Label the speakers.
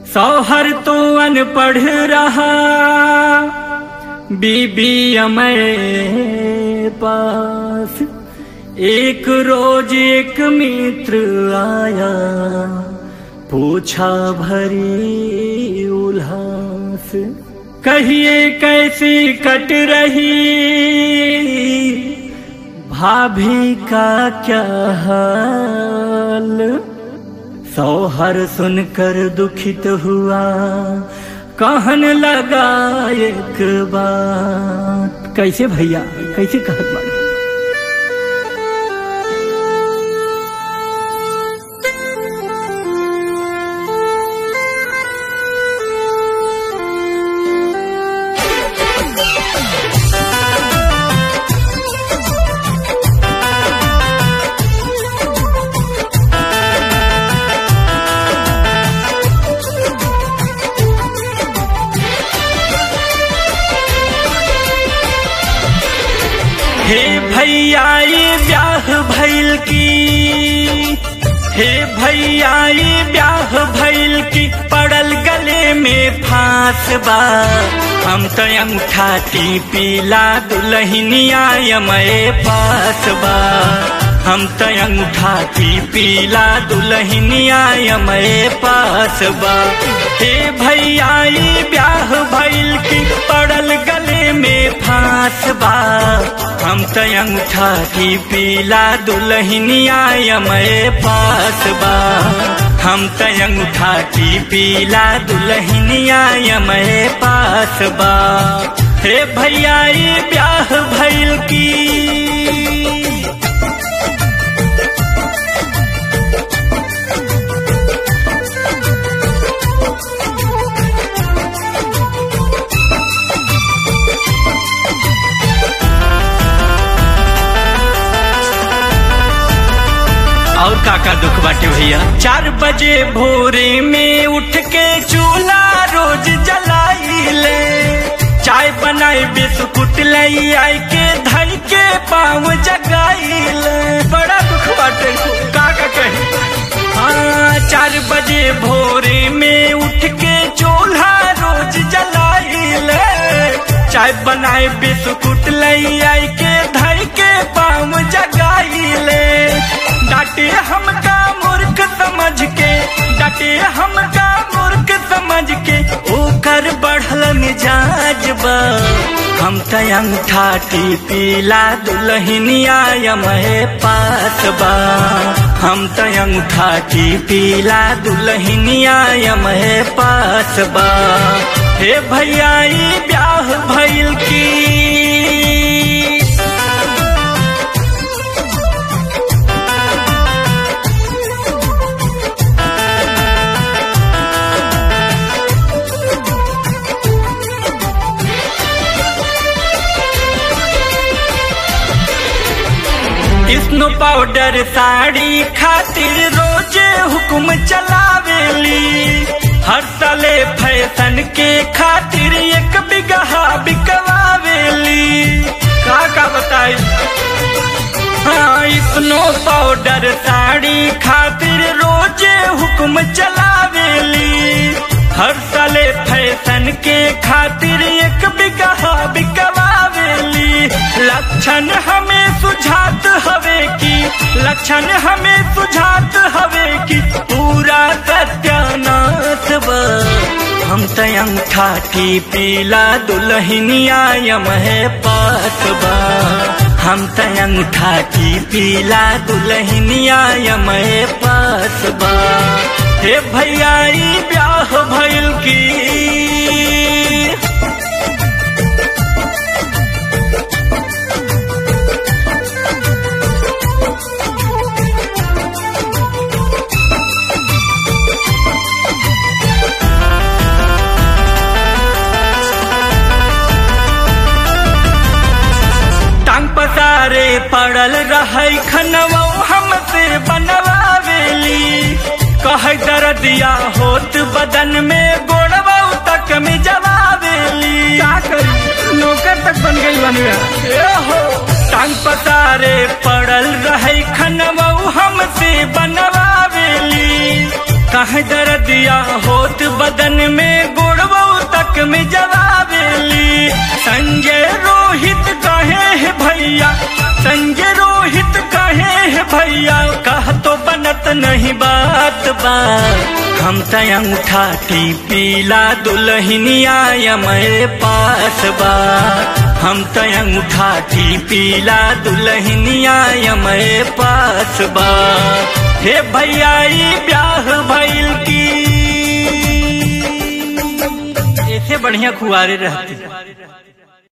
Speaker 1: सौहर तो अनपढ़ रहा बीबी अमय पास एक रोज एक मित्र आया पूछा भरी उल्लास कहिए कैसी कट रही भाभी का क्या हाल सौहर सुनकर दुखित हुआ कहन लगा एक बात कैसे भैया कैसे कहत बाड़े हे भैया ये ब्याह भैल की हे भैया ये ब्याह भैल की पड़ल गले में फांस बा हम तो अंगूठाती पीला दुल्हनिया यमए पास बा हम तो अंगूठाती पीला दुल्हनिया यमए पास बा हे भैया ये ब्याह भैल की पड़ल गले में फांस बा हम तो अंगूठा की पीला दुल्हनिया यमए पास बा हम तो अंगूठा की पीला दुल्हनिया यमए पास बा हे भैया ये ब्याह भैल की और काका दुख बाटे भैया चार बजे भोरे में उठ के चूल्हा रोज जलाइले चाय बनाई बिस्कुट लई आई के धई के पाँव जगाइले बड़ा दुख बाटे काका कहे हाँ चार बजे भोरे में उठ के चूल्हा रोज जलाइले चाय बनाए बिस्कुट लई आई के धई के पाँव जगाइले डांटे हमका मूर्ख समझ के डांटे हमका मूर्ख समझ के ओकर बढ़ल मिजाज बा हम त अंगठाटी पीला दुल्हनिया यमहे पास बा हम त अंगठाटी पीला दुल्हनिया यमहे पास बा हे भैया ई ब्याह भइल की स्नो पाउडर साड़ी खातिर रोजे हुक्म चलावेली हर साले फैशन के खातिर एक बिगहा बिकवावेली का का बताई हाँ स्नो पाउडर साड़ी खातिर रोजे हुक्म चलावेली हर साले फैशन के खातिर एक बिगहा बिकवावेली लक्षण हमें सुझात हवे की लक्षण हमें सुझात हवे की पूरा सत्यानाश बा हम त अंगठाठी पीला दुल्हनिया यमहे पास बा हम त अंगठाठी पीला दुल्हनिया यमहे पास बा हे भैया ई ब्याह भइल की टांग पसारे पड़ल रहे खनवा हमसे बनवावेली कह दर्दिया होत बदन में गोड़वा तक में जवावेली क्या करी नौकर तक बन गई बनिया ए हो टांग पसारे पड़ल रहे खनवा हमसे बनवावेली कह दर्दिया होत बदन में गोड़बो तक में जवाबेली संजय रोहित कहे है भैया संजय रोहित कहे है भैया कह तो बनत नहीं बात बा हम तय उठाती पीला दुल्हनिया यमय पास बा हम तय उठाती पीला दुल्हनिया यमय पास बा हे भैया ई ब्याह भइल की ऐसे बढ़िया खुआरे रहती